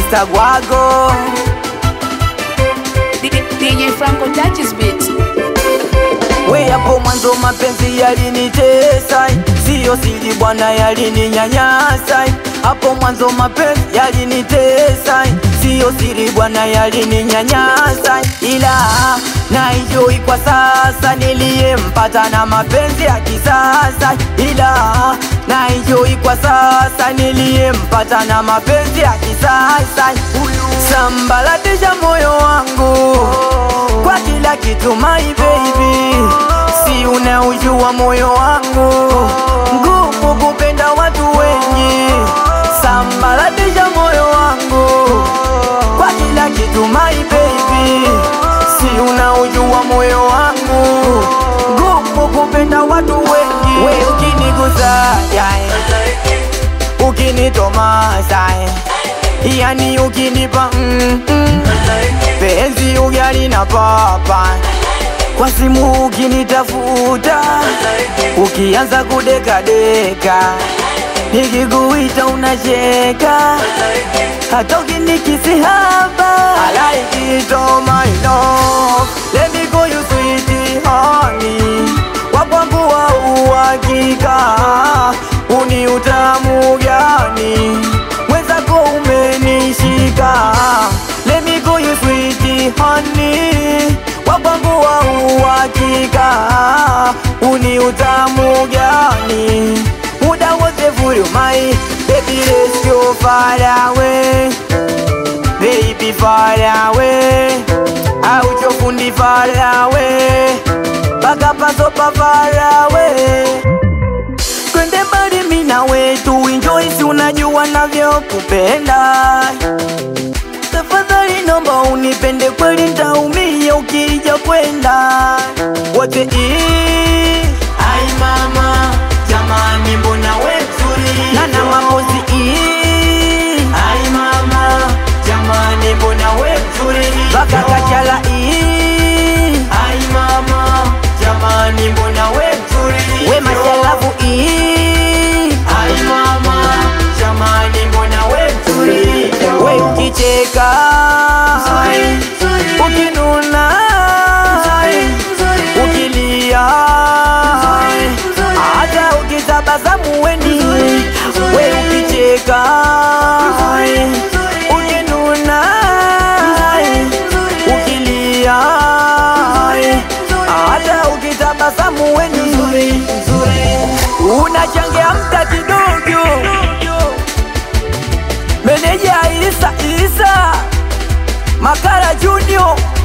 Mr. Gwago DJ Franco touches beat. We hapo mwanzo mapenzi yalinitesa, siyo siri bwana, yalininyanyasa. Hapo mwanzo mapenzi yalinitesa, siyo siri bwana, yalininyanyasa, ila naijoi kwa sasa niliyempata na mapenzi ya kisasa, ila naijoi kwa sasa niliyempata na mapenzi ya kisasa. Sambalatisha moyo wangu kwa kila kitu my baby, si unaujua moyo wangu ngumu kupenda watu wengi. Sambalatisha moyo wangu kwa kila kitu my baby, si unaujua moyo wangu ngumu kupenda watu wengi. We ukinigusa yeah, ukinitomasa yani ukinipa mm, mm, penzi ugali na papa kwa simu ukinitafuta ukianza kudekadeka nikikuita unacheka hata ukinikisi hapa I like it oh my love let me go you sweet honey wakwangu wa uhakika uni utamu gani mwenzako umenishika let me go you sweet honey wakwangu wa uhakika uni utamu gani muda wote furumai baby let's go far away baby far away auchofundi far away paka pasopa far away twende mbali mina wetu enjoy, si unajua navyokupenda. Tafadhali nomba unipende kweli, ntaumia ukija kwenda wote ii. Ai mama jamani, mbona we mzuri nana mapozi ii. Ai mama jamani, mbona we mzuri baka kachala ii. Ai mama jamani, mbona we mzuri we mashalavu ii. Ai mama jamani, mbona we mzuri we ukicheka ukinuna ukilia hata ukitabasamu weni we ukicheka ukinuna ukilia hata ukitabasamu weni unachangia mta kidogo meneja Isa Isa Makara Junior